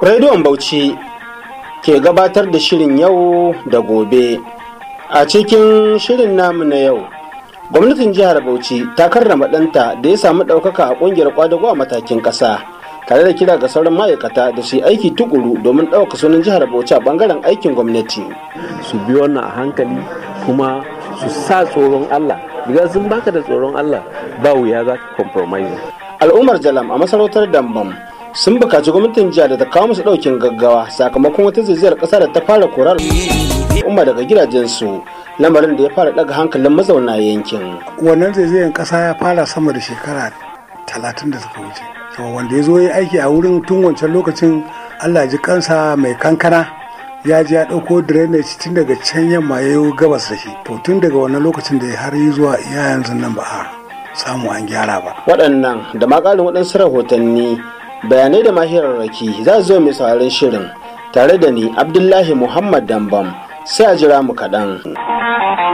Rediyon Bauchi ke gabatar da shirin yau da gobe. A cikin shirin namu na yau, gwamnatin jihar Bauchi ta karrama ɗanta da ya samu ɗaukaka a ƙungiyar kwadago a matakin ƙasa. tare da kira ga sauran ma'aikata da su yi aiki tukuru domin ɗauka sunan jihar Bauchi a ɓangaren aikin gwamnati. Su bi wannan a hankali kuma su sa tsoron Allah. Diga sun baka da tsoron Allah ba wuya za ka compromise. Al'ummar Jalam a masarautar Dambam sun bukaci gwamnatin jihar da ta kawo musu ɗaukin gaggawa sakamakon wata zaizayar ƙasa da ta fara korar umma daga gidajensu lamarin da ya fara ɗaga hankalin mazauna yankin. Wannan zaizayar ƙasa ya fara sama da shekara talatin da suka wuce. to wanda ya zo ya aiki a wurin tun wancan lokacin allah ji kansa mai kankana ya ji ya ɗauko drainage tun daga can yamma ya yi gabas da shi to tun daga wannan lokacin da har yi zuwa iya yanzu nan ba a samu an gyara ba waɗannan da ma ƙarin waɗansu rahotanni bayanai da mahirarraki za su zo mai sauraron shirin tare da ni abdullahi muhammad dambam sai a jira mu kaɗan.